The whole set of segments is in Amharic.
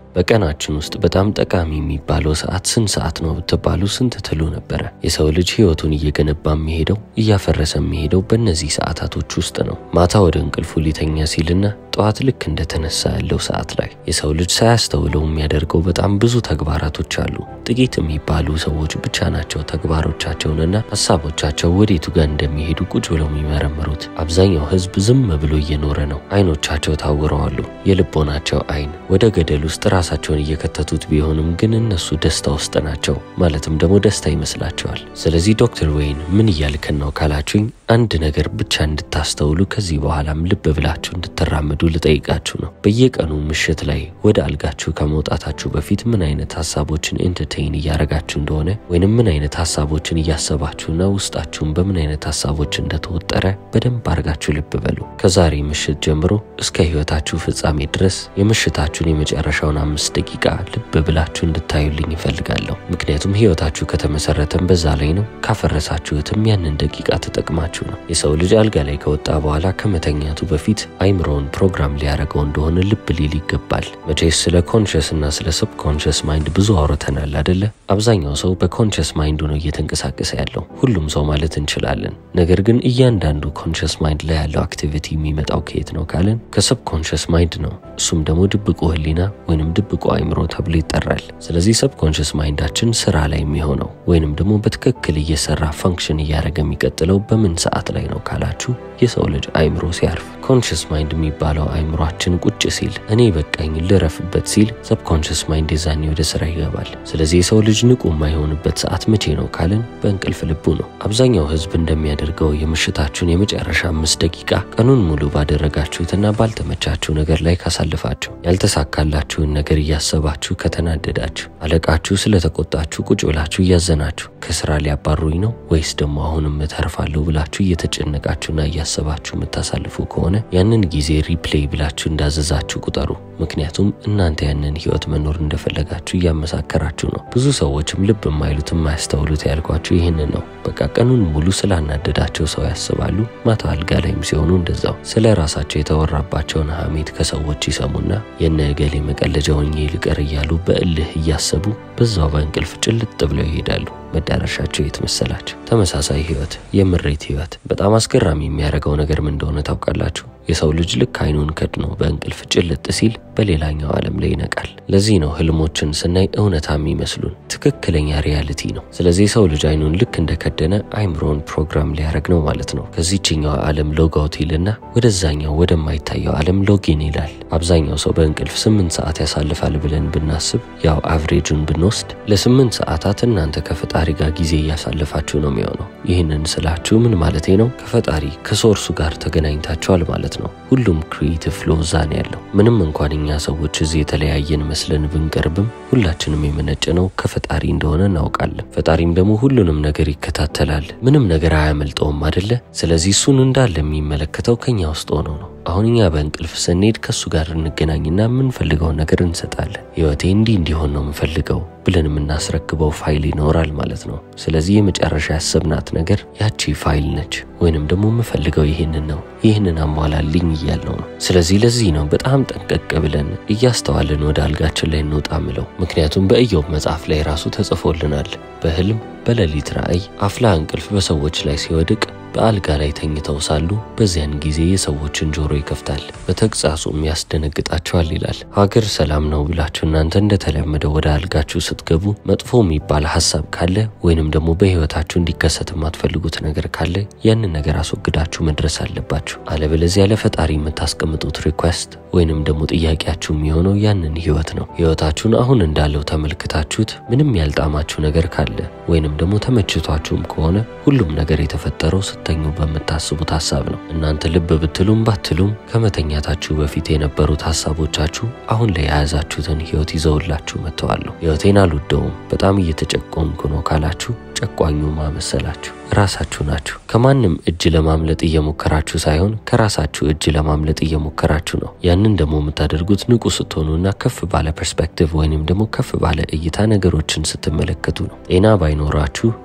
በቀናችን ውስጥ በጣም ጠቃሚ የሚባለው ሰዓት ስንት ሰዓት ነው ብትባሉ ስንት ትሉ ነበረ? የሰው ልጅ ህይወቱን እየገነባ የሚሄደው እያፈረሰ የሚሄደው በእነዚህ ሰዓታቶች ውስጥ ነው። ማታ ወደ እንቅልፉ ሊተኛ ሲልና ጠዋት ልክ እንደተነሳ ያለው ሰዓት ላይ የሰው ልጅ ሳያስተውለው የሚያደርገው በጣም ብዙ ተግባራቶች አሉ። ጥቂት የሚባሉ ሰዎች ብቻ ናቸው ተግባሮቻቸውንና ሀሳቦቻቸው ወዴቱ ጋር እንደሚሄዱ ቁጭ ብለው የሚመረምሩት። አብዛኛው ህዝብ ዝም ብሎ እየኖረ ነው። አይኖቻቸው ታውረዋሉ። የልቦናቸው አይን ወደ ገደል ውስጥ ራሳቸውን እየከተቱት ቢሆንም ግን እነሱ ደስታ ውስጥ ናቸው። ማለትም ደግሞ ደስታ ይመስላቸዋል። ስለዚህ ዶክተር ወይን ምን እያልከን ነው ካላችሁኝ አንድ ነገር ብቻ እንድታስተውሉ ከዚህ በኋላም ልብ ብላችሁ እንድትራመዱ ልጠይቃችሁ ነው። በየቀኑ ምሽት ላይ ወደ አልጋችሁ ከመውጣታችሁ በፊት ምን አይነት ሀሳቦችን ኤንተርቴይን እያረጋችሁ እንደሆነ ወይንም ምን አይነት ሀሳቦችን እያሰባችሁና ውስጣችሁን በምን አይነት ሀሳቦች እንደተወጠረ በደንብ አድርጋችሁ ልብ በሉ። ከዛሬ ምሽት ጀምሮ እስከ ህይወታችሁ ፍጻሜ ድረስ የምሽታችሁን የመጨረሻውን አምስት ደቂቃ ልብ ብላችሁ እንድታዩልኝ ይፈልጋለሁ። ምክንያቱም ህይወታችሁ ከተመሰረተም በዛ ላይ ነው። ካፈረሳችሁትም ያንን ደቂቃ ተጠቅማችሁ ነው። የሰው ልጅ አልጋ ላይ ከወጣ በኋላ ከመተኛቱ በፊት አይምሮውን ፕሮግራም ሊያደርገው እንደሆነ ልብ ሊል ይገባል። መቼስ ስለ ኮንሽስ እና ስለ ሰብ ኮንሽስ ማይንድ ብዙ አውርተናል አደለ? አብዛኛው ሰው በኮንሽስ ማይንዱ ነው እየተንቀሳቀሰ ያለው ሁሉም ሰው ማለት እንችላለን። ነገር ግን እያንዳንዱ ኮንሽስ ማይንድ ላይ ያለው አክቲቪቲ የሚመጣው ከየት ነው ካልን ከሰብ ኮንሽስ ማይንድ ነው። እሱም ደግሞ ድብቁ ህሊና ወይንም ድብቁ አይምሮ ተብሎ ይጠራል። ስለዚህ ሰብ ኮንሽስ ማይንዳችን ስራ ላይ የሚሆነው ወይንም ደግሞ በትክክል እየሰራ ፈንክሽን እያደረገ የሚቀጥለው በምን ሰዓት ላይ ነው ካላችሁ የሰው ልጅ አይምሮ ሲያርፍ ኮንሽስ ማይንድ የሚባለው አይምሯችን ቁጭ ሲል እኔ በቃኝ ልረፍበት ሲል ሰብኮንሽስ ማይንድ የዛኔ ወደ ስራ ይገባል። ስለዚህ የሰው ልጅ ንቁ የማይሆንበት ሰዓት መቼ ነው ካልን በእንቅልፍ ልቡ ነው። አብዛኛው ህዝብ እንደሚያደርገው የምሽታችሁን የመጨረሻ አምስት ደቂቃ ቀኑን ሙሉ ባደረጋችሁትና ባልተመቻችሁ ነገር ላይ ካሳልፋችሁ፣ ያልተሳካላችሁን ነገር እያሰባችሁ ከተናደዳችሁ፣ አለቃችሁ ስለተቆጣችሁ ቁጭ ብላችሁ እያዘናችሁ ከስራ ሊያባሩኝ ነው ወይስ ደግሞ አሁንም እተርፋለሁ ብላችሁ እየተጨነቃችሁና እያሰባችሁ የምታሳልፉ ከሆነ ያንን ጊዜ ሪፕሌይ ብላችሁ እንዳዘዛችሁ ቁጠሩ። ምክንያቱም እናንተ ያንን ህይወት መኖር እንደፈለጋችሁ እያመሳከራችሁ ነው። ብዙ ሰዎችም ልብ የማይሉት የማያስተውሉት ያልኳችሁ ይህንን ነው። በቃ ቀኑን ሙሉ ስላናደዳቸው ሰው ያስባሉ። ማታ አልጋ ላይም ሲሆኑ እንደዛው ስለ ራሳቸው የተወራባቸውን ሀሜት ከሰዎች ይሰሙና የነ እገሌ መቀለጃ ሆኜ ልቀር እያሉ በእልህ እያሰቡ በዛው በእንቅልፍ ጭልጥ ብለው ይሄዳሉ። መዳረሻቸው የት መሰላችሁ? ተመሳሳይ ህይወት፣ የምሬት ህይወት። በጣም አስገራሚ የሚያደርገው ነገር ምን እንደሆነ ታውቃላችሁ? የሰው ልጅ ልክ አይኑን ከድኖ በእንቅልፍ ጭልጥ ሲል በሌላኛው ዓለም ላይ ይነቃል። ለዚህ ነው ህልሞችን ስናይ እውነታ የሚመስሉን ትክክለኛ ሪያሊቲ ነው። ስለዚህ የሰው ልጅ አይኑን ልክ እንደከደነ አይምሮን ፕሮግራም ሊያደርግ ነው ማለት ነው። ከዚችኛው ዓለም ሎጋውት ይልና ወደዛኛው ወደማይታየው ዓለም ሎጊን ይላል። አብዛኛው ሰው በእንቅልፍ ስምንት ሰዓት ያሳልፋል ብለን ብናስብ ያው አቭሬጁን ብንወስድ ለስምንት ሰዓታት እናንተ ከፈጣሪ ጋር ጊዜ እያሳለፋችሁ ነው የሚሆነው። ይህንን ስላችሁ ምን ማለቴ ነው? ከፈጣሪ ከሶርሱ ጋር ተገናኝታችኋል ማለት ነው። ሁሉም ክሪኤቲቭ ፍሎ እዛ ነው ያለው። ምንም እንኳን እኛ ሰዎች እዚህ የተለያየን መስለን ብንቀርብም ሁላችንም የመነጨ ነው ከፈጣሪ እንደሆነ እናውቃለን። ፈጣሪም ደግሞ ሁሉንም ነገር ይከታተላል። ምንም ነገር አያመልጠውም አደለ? ስለዚህ እሱን እንዳለ የሚመለከተው ከኛ ውስጥ ሆኖ ነው። አሁን እኛ በእንቅልፍ ስንሄድ ከእሱ ጋር እንገናኝና የምንፈልገውን ነገር እንሰጣለን። ህይወቴ እንዲህ እንዲሆን ነው የምፈልገው ብለን የምናስረክበው ፋይል ይኖራል ማለት ነው። ስለዚህ የመጨረሻ ያሰብናት ነገር ያቺ ፋይል ነች። ወይንም ደግሞ የምፈልገው ይህንን ነው፣ ይህንን አሟላልኝ እያልነው ነው። ስለዚህ ለዚህ ነው በጣም ጠንቀቅ ብለን እያስተዋልን ወደ አልጋችን ላይ እንውጣ ምለው። ምክንያቱም በኢዮብ መጽሐፍ ላይ ራሱ ተጽፎልናል። በህልም በሌሊት ራእይ አፍላ እንቅልፍ በሰዎች ላይ ሲወድቅ በአልጋ ላይ ተኝተው ሳሉ በዚያን ጊዜ የሰዎችን ጆሮ ይከፍታል፣ በተግሳጹም ያስደነግጣቸዋል ይላል። ሀገር ሰላም ነው ብላችሁ እናንተ እንደተለመደው ወደ አልጋችሁ ስትገቡ መጥፎ የሚባል ሀሳብ ካለ ወይንም ደግሞ በህይወታችሁ እንዲከሰት የማትፈልጉት ነገር ካለ ያንን ነገር አስወግዳችሁ መድረስ አለባችሁ። አለበለዚያ ለፈጣሪ የምታስቀምጡት ሪኳስት ወይንም ደግሞ ጥያቄያችሁ የሚሆነው ያንን ህይወት ነው። ህይወታችሁን አሁን እንዳለው ተመልክታችሁት ምንም ያልጣማችሁ ነገር ካለ ወይንም ደግሞ ተመችቷችሁም ከሆነ ሁሉም ነገር የተፈጠረው ስተኙ በምታስቡት ሀሳብ ነው። እናንተ ልብ ብትሉም ባትሉም ከመተኛታችሁ በፊት የነበሩት ሀሳቦቻችሁ አሁን ላይ የያዛችሁትን ህይወት ይዘውላችሁ መጥተዋለሁ። ህይወቴን አልወደውም፣ በጣም እየተጨቆንኩ ነው ካላችሁ ጨቋኙ ማመሰላችሁ ራሳችሁ ናችሁ። ከማንም እጅ ለማምለጥ እየሞከራችሁ ሳይሆን ከራሳችሁ እጅ ለማምለጥ እየሞከራችሁ ነው። ያንን ደግሞ የምታደርጉት ንቁ ስትሆኑና ከፍ ባለ ፐርስፔክቲቭ ወይንም ደግሞ ከፍ ባለ እይታ ነገሮችን ስትመለከቱ ነው። ጤና ባይኖራችሁ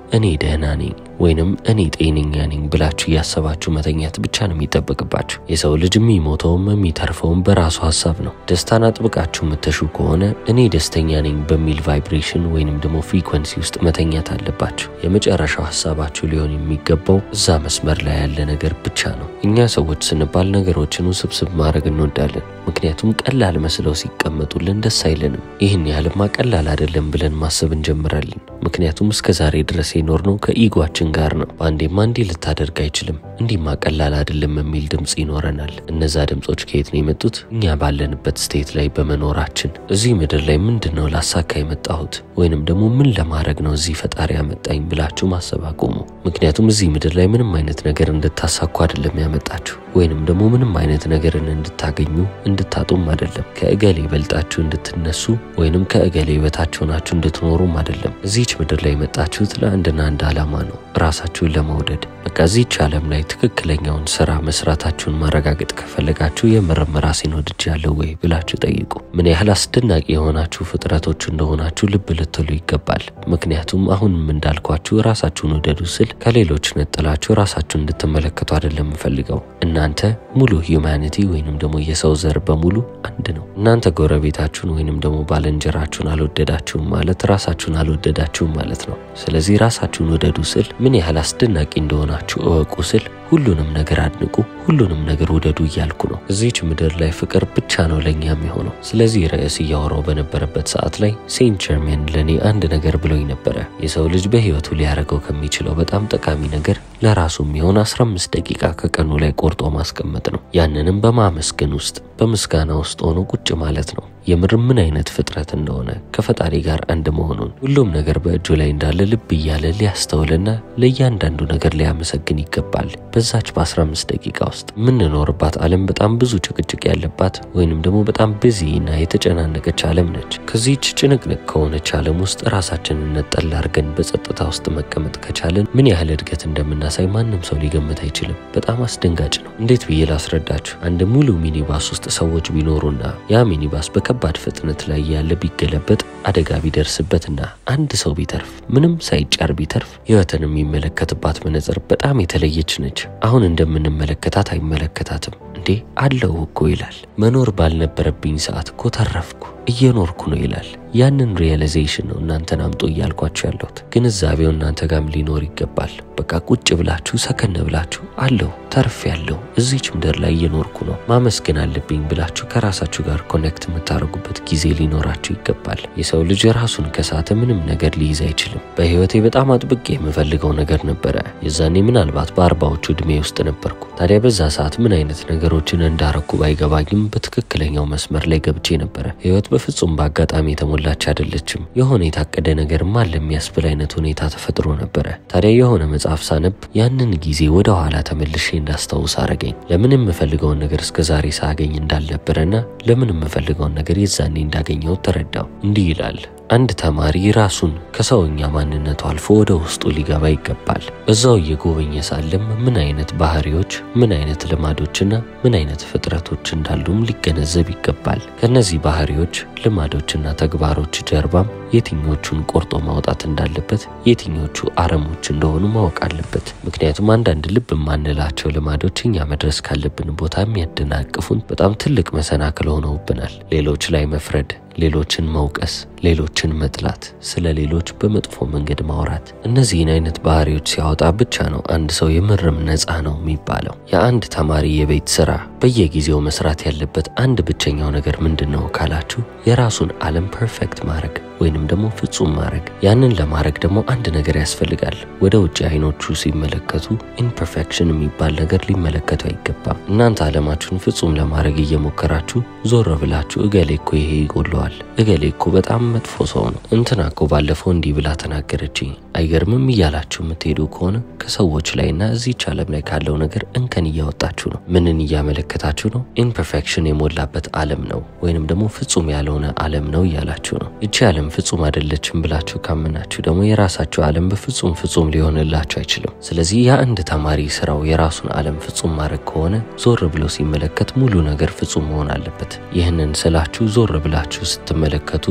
እኔ ደህና ነኝ ወይንም እኔ ጤነኛ ነኝ ብላችሁ እያሰባችሁ መተኛት ብቻ ነው የሚጠበቅባችሁ። የሰው ልጅ የሚሞተውም የሚተርፈውም በራሱ ሀሳብ ነው። ደስታን አጥብቃችሁ የምትሹ ከሆነ እኔ ደስተኛ ነኝ በሚል ቫይብሬሽን ወይንም ደግሞ ፍሪኩንሲ ውስጥ መተኛት አለባችሁ። የመጨረሻው ሀሳባችሁ ሊሆን የሚገባው እዛ መስመር ላይ ያለ ነገር ብቻ ነው። እኛ ሰዎች ስንባል ነገሮችን ውስብስብ ማድረግ እንወዳለን። ምክንያቱም ቀላል መስለው ሲቀመጡልን ደስ አይለንም። ይህን ያህልማ ቀላል አይደለም ብለን ማሰብ እንጀምራለን። ምክንያቱም እስከ ዛሬ ድረስ የኖርነው ከኢጓችን ጋር ነው። በአንዴማ እንዲህ ልታደርግ አይችልም፣ እንዲህማ ቀላል አይደለም የሚል ድምፅ ይኖረናል። እነዛ ድምፆች ከየት ነው የመጡት? እኛ ባለንበት ስቴት ላይ በመኖራችን እዚህ ምድር ላይ ምንድን ነው ላሳካ የመጣሁት ወይንም ደግሞ ምን ለማድረግ ነው እዚህ ፈጣሪ ያመጣኝ ብላችሁ ማሰብ አቁሙ። ምክንያቱም እዚህ ምድር ላይ ምንም አይነት ነገር እንድታሳኩ አይደለም ያመጣችሁ ወይንም ደግሞ ምንም አይነት ነገርን እንድታገኙ እንድታጡም አይደለም። ከእገሌ በልጣችሁ እንድትነሱ ወይንም ከእገሌ በታች ሆናችሁ እንድትኖሩም አይደለም። እዚች ምድር ላይ የመጣችሁት ለአንድና አንድ ዓላማ ነው፣ ራሳችሁን ለመውደድ። በቃ እዚች ዓለም ላይ ትክክለኛውን ስራ መስራታችሁን ማረጋገጥ ከፈለጋችሁ የምርም ራሴን ወድጃለሁ ወይ ብላችሁ ጠይቁ። ምን ያህል አስደናቂ የሆናችሁ ፍጥረቶች እንደሆናችሁ ልብ ልትሉ ይገባል። ምክንያቱም አሁንም እንዳልኳችሁ ራሳችሁን ውደዱ ስል ከሌሎች ነጥላችሁ ራሳችሁን እንድትመለከቱ አይደለም የምፈልገው። እናንተ ሙሉ ሂውማኒቲ ወይንም ደግሞ የሰው ዘር በሙሉ አንድ ነው። እናንተ ጎረቤታችሁን ወይንም ደግሞ ባልንጀራችሁን አልወደዳችሁም ማለት ራሳችሁን አልወደዳችሁም ማለት ነው። ስለዚህ ራሳችሁን ውደዱ ስል ምን ያህል አስደናቂ እንደሆናችሁ እወቁ ስል ሁሉንም ነገር አድንቁ፣ ሁሉንም ነገር ውደዱ እያልኩ ነው። እዚች ምድር ላይ ፍቅር ብቻ ነው ለእኛ የሚሆነው። ስለዚህ ርዕስ እያወራው በነበረበት ሰዓት ላይ ሴንት ጀርሜን ለእኔ አንድ ነገር ብሎኝ ነበረ። የሰው ልጅ በሕይወቱ ሊያደርገው ከሚችለው በጣም ጠቃሚ ነገር ለራሱ የሚሆን 15 ደቂቃ ከቀኑ ላይ ቆርጦ ማስቀመጥ ነው። ያንንም በማመስገን ውስጥ በምስጋና ውስጥ ሆኖ ቁጭ ማለት ነው። የምር ምን አይነት ፍጥረት እንደሆነ ከፈጣሪ ጋር አንድ መሆኑን ሁሉም ነገር በእጁ ላይ እንዳለ ልብ እያለ ሊያስተውልና ለእያንዳንዱ ነገር ሊያመሰግን ይገባል። በዛች በ15 ደቂቃ ውስጥ የምንኖርባት ዓለም በጣም ብዙ ጭቅጭቅ ያለባት ወይንም ደግሞ በጣም ብዚ እና የተጨናነቀች ዓለም ነች። ከዚህች ጭንቅንቅ ከሆነች ዓለም ውስጥ ራሳችንን ነጠል አድርገን በጸጥታ ውስጥ መቀመጥ ከቻለን ምን ያህል እድገት እንደምናሳይ ማንም ሰው ሊገምት አይችልም። በጣም አስደንጋጭ ነው። እንዴት ብዬ ላስረዳችሁ? አንድ ሙሉ ሚኒባስ ውስጥ ሰዎች ቢኖሩና ያ ሚኒባስ በከባድ ፍጥነት ላይ ያለ ቢገለበጥ አደጋ ቢደርስበትና አንድ ሰው ቢተርፍ ምንም ሳይጫር ቢተርፍ ሕይወትን የሚመለከትባት መነጽር በጣም የተለየች ነች። አሁን እንደምንመለከታት አይመለከታትም። እንዴ አለው እኮ ይላል። መኖር ባልነበረብኝ ሰዓት እኮ ተረፍኩ እየኖርኩ ነው ይላል። ያንን ሪያላይዜሽን ነው እናንተን አምጦ እያልኳችሁ ያለሁት። ግንዛቤው እናንተ ጋም ሊኖር ይገባል። በቃ ቁጭ ብላችሁ ሰከን ብላችሁ አለው ተርፍ ያለው እዚች ምድር ላይ እየኖርኩ ነው ማመስገን አለብኝ ብላችሁ ከራሳችሁ ጋር ኮኔክት የምታደርጉበት ጊዜ ሊኖራችሁ ይገባል። የሰው ልጅ ራሱን ከሳተ ምንም ነገር ሊይዝ አይችልም። በህይወቴ በጣም አጥብቄ የምፈልገው ነገር ነበረ። የዛኔ ምናልባት በአርባዎቹ ዕድሜ ውስጥ ነበርኩ። ታዲያ በዛ ሰዓት ምን አይነት ነገሮችን እንዳረኩ ባይገባኝም በትክክለኛው መስመር ላይ ገብቼ ነበረ። ህይወት በፍጹም በአጋጣሚ የተሞላች አይደለችም። የሆነ የታቀደ ነገር ማለ የሚያስብል አይነት ሁኔታ ተፈጥሮ ነበረ። ታዲያ የሆነ መጽሐፍ ሳነብ ያንን ጊዜ ወደ ኋላ ተመልሼ እንዳስታውስ አረገኝ። ለምን የምፈልገውን ነገር እስከ ዛሬ ሳገኝ እንዳልነበረና ለምን የምፈልገውን ነገር የዛኔ እንዳገኘው ተረዳው። እንዲህ ይላል አንድ ተማሪ ራሱን ከሰውኛ ማንነቱ አልፎ ወደ ውስጡ ሊገባ ይገባል። እዛው እየጎበኘ ሳለም ምን አይነት ባህሪዎች፣ ምን አይነት ልማዶችና ምን አይነት ፍጥረቶች እንዳሉም ሊገነዘብ ይገባል። ከነዚህ ባህሪዎች፣ ልማዶችና ተግባሮች ጀርባም የትኞቹን ቆርጦ ማውጣት እንዳለበት፣ የትኞቹ አረሞች እንደሆኑ ማወቅ አለበት። ምክንያቱም አንዳንድ ልብ የማንላቸው ልማዶች እኛ መድረስ ካለብን ቦታ የሚያደናቅፉን በጣም ትልቅ መሰናክል ሆነውብናል። ሌሎች ላይ መፍረድ ሌሎችን መውቀስ፣ ሌሎችን መጥላት፣ ስለ ሌሎች በመጥፎ መንገድ ማውራት፣ እነዚህን አይነት ባህሪዎች ሲያወጣ ብቻ ነው አንድ ሰው የምርም ነፃ ነው የሚባለው። የአንድ ተማሪ የቤት ስራ በየጊዜው መስራት ያለበት አንድ ብቸኛው ነገር ምንድን ነው ካላችሁ የራሱን ዓለም ፐርፌክት ማድረግ ወይንም ደግሞ ፍጹም ማድረግ። ያንን ለማድረግ ደግሞ አንድ ነገር ያስፈልጋል። ወደ ውጭ አይኖቹ ሲመለከቱ ኢምፐርፌክሽን የሚባል ነገር ሊመለከቱ አይገባም። እናንተ ዓለማችሁን ፍጹም ለማድረግ እየሞከራችሁ ዞር ብላችሁ እገሌ እኮ ይሄ ይጎለዋል፣ እገሌ እኮ በጣም መጥፎ ሰው ነው፣ እንትና እኮ ባለፈው እንዲህ ብላ ተናገረችኝ፣ አይገርምም እያላችሁ የምትሄዱ ከሆነ ከሰዎች ላይና እዚች ዓለም ላይ ካለው ነገር እንከን እያወጣችሁ ነው። ምንን እያመለከታችሁ ነው? ኢምፐርፌክሽን የሞላበት ዓለም ነው ወይንም ደግሞ ፍጹም ያልሆነ ዓለም ነው እያላችሁ ነው። እቺ ዓለም ፍጹም አይደለችም ብላችሁ ካመናችሁ ደግሞ የራሳችሁ ዓለም በፍጹም ፍጹም ሊሆንላችሁ አይችልም። ስለዚህ የአንድ ተማሪ ስራው የራሱን ዓለም ፍጹም ማድረግ ከሆነ ዞር ብሎ ሲመለከት ሙሉ ነገር ፍጹም መሆን አለበት። ይህንን ስላችሁ ዞር ብላችሁ ስትመለከቱ ነፍሰ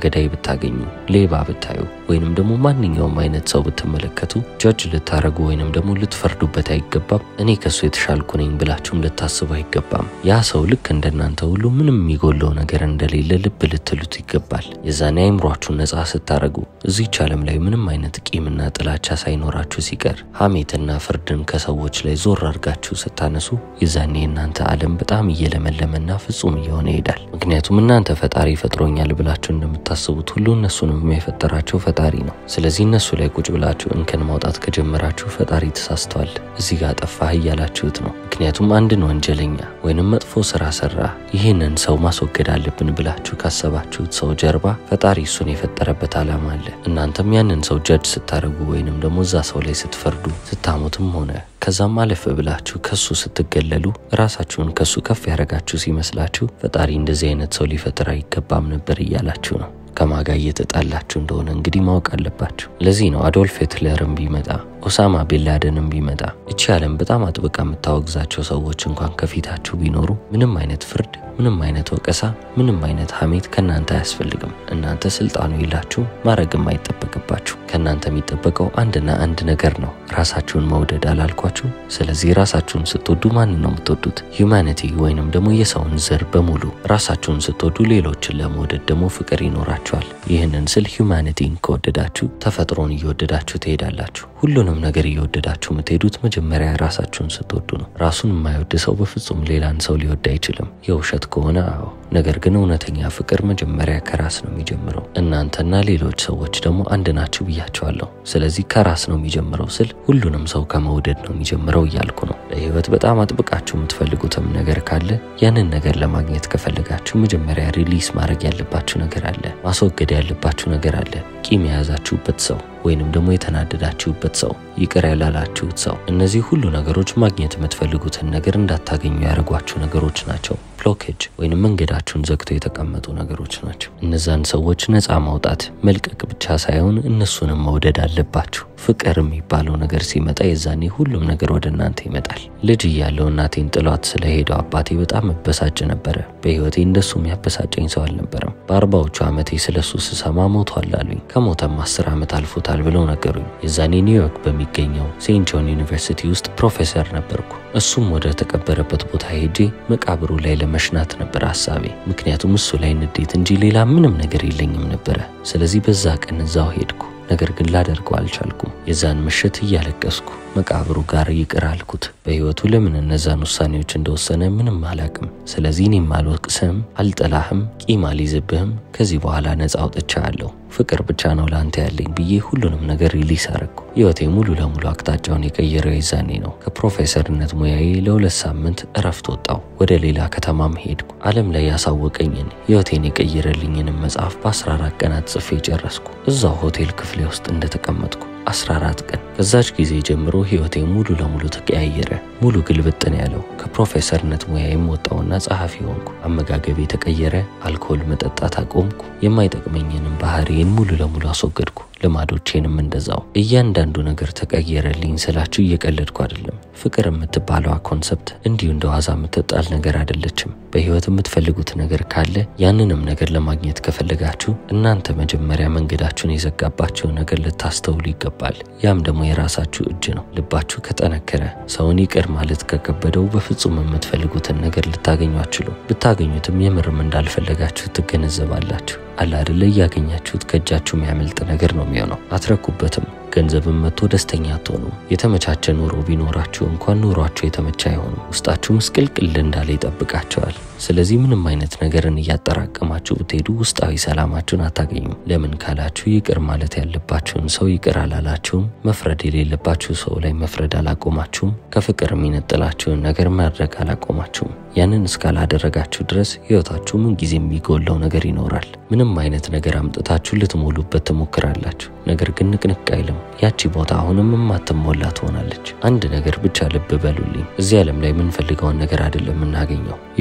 ገዳይ ብታገኙ፣ ሌባ ብታዩ፣ ወይንም ደግሞ ማንኛውም አይነት ሰው ብትመለከቱ ጀጅ ልታረጉ ወይንም ደግሞ ልትፈርዱበት አይገባም። እኔ ከሱ የተሻልኩ ነኝ ብላችሁም ልታስቡ አይገባም። ያ ሰው ልክ እንደናንተ ሁሉ ምንም የሚጎለው ነገር እንደሌለ ልብ ልትሉት ይገባል። የዛኔ አይምሯችሁን ነፃ ስታረጉ እዚች ዓለም ላይ ምንም አይነት ቂምና ጥላቻ ሳይኖራችሁ ሲቀር ሐሜትና ፍርድን ከሰዎች ላይ ዞር አድርጋችሁ ስታነሱ የዛኔ የእናንተ ዓለም በጣም እየለመለመና ፍጹም እየሆነ ይሄዳል። ምክንያቱም እናንተ ፈጣሪ ፈጥሮኛል ብላችሁ እንደምታስቡት ሁሉ እነሱንም የፈጠራቸው ፈጣሪ ነው። ስለዚህ እነሱ ላይ ቁጭ ብላችሁ እንከን ማውጣት ከጀመራችሁ ፈጣሪ ተሳስተዋል፣ እዚህ ጋር ጠፋህ እያላችሁት ነው። ምክንያቱም አንድን ወንጀለኛ ወይንም መጥፎ ስራ ሰራ፣ ይህንን ሰው ማስወገድ አለብን ብላችሁ ካሰባችሁት ሰው ጀርባ ፈጣሪ እሱን የፈጠረበት ዓላማ አለ። እናንተም ያንን ሰው ጀጅ ስታደርጉ ወይንም ደግሞ እዛ ሰው ላይ ስትፈርዱ ስታሙትም ሆነ ከዛም አለፍ ብላችሁ ከሱ ስትገለሉ ራሳችሁን ከሱ ከፍ ያደረጋችሁ ሲመስላችሁ ፈጣሪ እንደዚህ አይነት ሰው ሊፈጥር አይገባም ነበር እያላችሁ ነው። ከማጋ እየተጣላችሁ እንደሆነ እንግዲህ ማወቅ አለባችሁ። ለዚህ ነው አዶልፍ ሂትለርም ቢመጣ ኦሳማ ቢንላደንም ቢመጣ እቺ ዓለም በጣም አጥብቃ የምታወግዛቸው ሰዎች እንኳን ከፊታችሁ ቢኖሩ ምንም አይነት ፍርድ፣ ምንም አይነት ወቀሳ፣ ምንም አይነት ሐሜት ከእናንተ አያስፈልግም። እናንተ ስልጣኑ የላችሁ ማድረግም አይጠበቅባችሁ። ከእናንተ የሚጠበቀው አንድና አንድ ነገር ነው፣ ራሳችሁን መውደድ አላልኳችሁ? ስለዚህ ራሳችሁን ስትወዱ ማንን ነው የምትወዱት? ሂውማኒቲ ወይንም ደግሞ የሰውን ዘር በሙሉ ራሳችሁን ስትወዱ ሌሎችን ለመውደድ ደግሞ ፍቅር ይኖራችኋል። ይህንን ስል ሂውማኒቲን ከወደዳችሁ ተፈጥሮን እየወደዳችሁ ትሄዳላችሁ። ሁሉንም ነገር እየወደዳችሁ የምትሄዱት መጀመሪያ ራሳችሁን ስትወዱ ነው። ራሱን የማይወድ ሰው በፍጹም ሌላን ሰው ሊወድ አይችልም። የውሸት ከሆነ አዎ፣ ነገር ግን እውነተኛ ፍቅር መጀመሪያ ከራስ ነው የሚጀምረው። እናንተና ሌሎች ሰዎች ደግሞ አንድ ናችሁ ብያቸዋለሁ። ስለዚህ ከራስ ነው የሚጀምረው ስል ሁሉንም ሰው ከመውደድ ነው የሚጀምረው እያልኩ ነው። ለህይወት በጣም አጥብቃችሁ የምትፈልጉትም ነገር ካለ ያንን ነገር ለማግኘት ከፈለጋችሁ መጀመሪያ ሪሊስ ማድረግ ያለባችሁ ነገር አለ፣ ማስወገድ ያለባችሁ ነገር አለ። ቂም የያዛችሁበት ሰው ወይንም ደግሞ የተናደዳችሁበት ሰው፣ ይቅር ያላላችሁት ሰው፣ እነዚህ ሁሉ ነገሮች ማግኘት የምትፈልጉትን ነገር እንዳታገኙ ያደረጓችሁ ነገሮች ናቸው። ብሎኬጅ ወይንም መንገዳችሁን ዘግተው የተቀመጡ ነገሮች ናቸው። እነዛን ሰዎች ነፃ ማውጣት መልቀቅ ብቻ ሳይሆን እነሱንም መውደድ አለባችሁ። ፍቅር የሚባለው ነገር ሲመጣ የዛኔ ሁሉም ነገር ወደ እናንተ ይመጣል። ልጅ እያለው እናቴን ጥሏት ስለሄደው አባቴ በጣም መበሳጭ ነበረ። በህይወቴ እንደሱ የሚያበሳጨኝ ሰው አልነበረም። በአርባዎቹ ዓመቴ ስለሱ ስሰማ ሞቷል አሉኝ። ከሞተም አስር ዓመት አልፎታል ብለው ነገሩኝ። የዛኔ ኒውዮርክ በሚገኘው ሴንት ጆን ዩኒቨርሲቲ ውስጥ ፕሮፌሰር ነበርኩ። እሱም ወደ ተቀበረበት ቦታ ሄጄ መቃብሩ ላይ ለመሽናት ነበር ሀሳቤ። ምክንያቱም እሱ ላይ ንዴት እንጂ ሌላ ምንም ነገር የለኝም ነበረ። ስለዚህ በዛ ቀን እዛው ሄድኩ። ነገር ግን ላደርገው አልቻልኩም። የዛን ምሽት እያለቀስኩ መቃብሩ ጋር ይቅር አልኩት። በህይወቱ ለምን እነዛን ውሳኔዎች እንደወሰነ ምንም አላቅም። ስለዚህ እኔም አልወቅስህም፣ አልጠላህም፣ ቂም አልይዝብህም። ከዚህ በኋላ ነፃ አውጥቻለሁ። ፍቅር ብቻ ነው ለአንተ ያለኝ ብዬ ሁሉንም ነገር ሪሊስ አረግኩ። ህይወቴ ሙሉ ለሙሉ አቅጣጫውን የቀየረው የዛኔ ነው። ከፕሮፌሰርነት ሙያዬ ለሁለት ሳምንት እረፍት ወጣው። ወደ ሌላ ከተማም ሄድኩ። ዓለም ላይ ያሳወቀኝን ህይወቴን የቀየረልኝንም መጽሐፍ በ14 ቀናት ጽፌ ጨረስኩ። እዛው ሆቴል ክፍሌ ውስጥ እንደተቀመጥኩ 14 ቀን። ከዛች ጊዜ ጀምሮ ህይወቴ ሙሉ ለሙሉ ተቀያየረ። ሙሉ ግልብጥ ነው ያለው። ከፕሮፌሰርነት ሙያዬም ወጣውና ጸሐፊ ሆንኩ። አመጋገቤ ተቀየረ። አልኮል መጠጣት አቆምኩ። የማይጠቅመኝንም ባህሪዬን ሙሉ ለሙሉ አስወገድኩ። ልማዶቼንም እንደዛው። እያንዳንዱ ነገር ተቀየረልኝ ስላችሁ እየቀለድኩ አይደለም። ፍቅር የምትባለዋ ኮንሰፕት እንዲሁ እንደ ዋዛ የምትጣል ነገር አይደለችም። በህይወት የምትፈልጉት ነገር ካለ ያንንም ነገር ለማግኘት ከፈለጋችሁ እናንተ መጀመሪያ መንገዳችሁን የዘጋባችውን ነገር ልታስተውሉ ይገባል። ያም ደግሞ የራሳችሁ እጅ ነው። ልባችሁ ከጠነከረ ሰውን ይቅር ማለት ከከበደው በፍጹም የምትፈልጉትን ነገር ልታገኙ አትችሉ። ብታገኙትም የምርም እንዳልፈለጋችሁ ትገነዘባላችሁ። አለ አይደለ? እያገኛችሁት ከእጃችሁ የሚያመልጥ ነገር ነው የሚሆነው። አትረኩበትም። ገንዘብም መጥቶ ደስተኛ አትሆኑም። የተመቻቸ ኑሮ ቢኖራችሁ እንኳን ኑሯችሁ የተመቸ አይሆኑም። ውስጣችሁ ምስቅልቅል እንዳለ ይጠብቃቸዋል። ስለዚህ ምንም አይነት ነገርን እያጠራቀማችሁ ብትሄዱ ውስጣዊ ሰላማችሁን አታገኙም። ለምን ካላችሁ ይቅር ማለት ያለባችሁን ሰው ይቅር አላላችሁም። መፍረድ የሌለባችሁ ሰው ላይ መፍረድ አላቆማችሁም። ከፍቅር የሚነጥላችሁን ነገር ማድረግ አላቆማችሁም። ያንን እስካላደረጋችሁ ድረስ ህይወታችሁ ምን ጊዜ የሚጎለው ነገር ይኖራል። ምንም አይነት ነገር አምጥታችሁ ልትሞሉበት ትሞክራላችሁ። ነገር ግን ንቅንቅ አይልም። ያቺ ቦታ አሁንም የማትሞላ ትሆናለች። አንድ ነገር ብቻ ልብ በሉልኝ። እዚህ ዓለም ላይ የምንፈልገውን ነገር አይደለም የምናገኘው፣ የሆነውን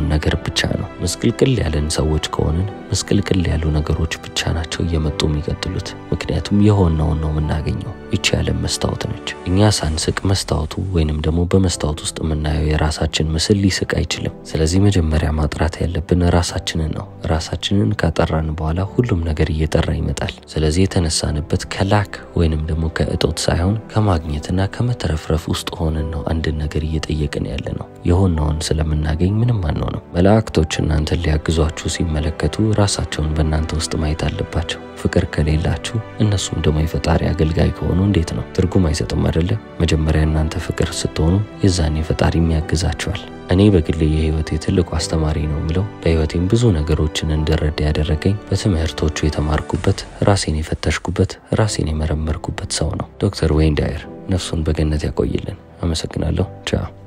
የሆነውን ነገር ብቻ ነው። ምስቅልቅል ያለን ሰዎች ከሆንን ምስቅልቅል ያሉ ነገሮች ብቻ ናቸው እየመጡ የሚቀጥሉት። ምክንያቱም የሆነውን ነው የምናገኘው። ይቺ ያለም መስታወት ነች። እኛ ሳንስቅ መስታወቱ ወይንም ደግሞ በመስታወት ውስጥ የምናየው የራሳችን ምስል ሊስቅ አይችልም። ስለዚህ መጀመሪያ ማጥራት ያለብን ራሳችንን ነው። ራሳችንን ካጠራን በኋላ ሁሉም ነገር እየጠራ ይመጣል። ስለዚህ የተነሳንበት ከላክ ወይንም ደግሞ ከእጦት ሳይሆን ከማግኘትና ከመተረፍረፍ ውስጥ ሆነን ነው አንድን ነገር እየጠየቅን ያለ ነው። የሆነውን ስለምናገኝ ምንም አንሆንም። መላእክቶች እናንተን ሊያግዟችሁ ሲመለከቱ ራሳቸውን በእናንተ ውስጥ ማየት አለባቸው። ፍቅር ከሌላችሁ እነሱም ደግሞ የፈጣሪ አገልጋይ ከሆኑ እንዴት ነው? ትርጉም አይሰጥም አይደለ? መጀመሪያ እናንተ ፍቅር ስትሆኑ የዛኔ ፈጣሪም ያግዛችኋል። እኔ በግሌ የህይወቴ ትልቁ አስተማሪ ነው የምለው በህይወቴም ብዙ ነገሮችን እንድረዳ ያደረገኝ በትምህርቶቹ የተማርኩበት ራሴን የፈተሽኩበት ራሴን የመረመርኩበት ሰው ነው። ዶክተር ዌይን ዳየር ነፍሱን በገነት ያቆይልን። አመሰግናለሁ። ቻው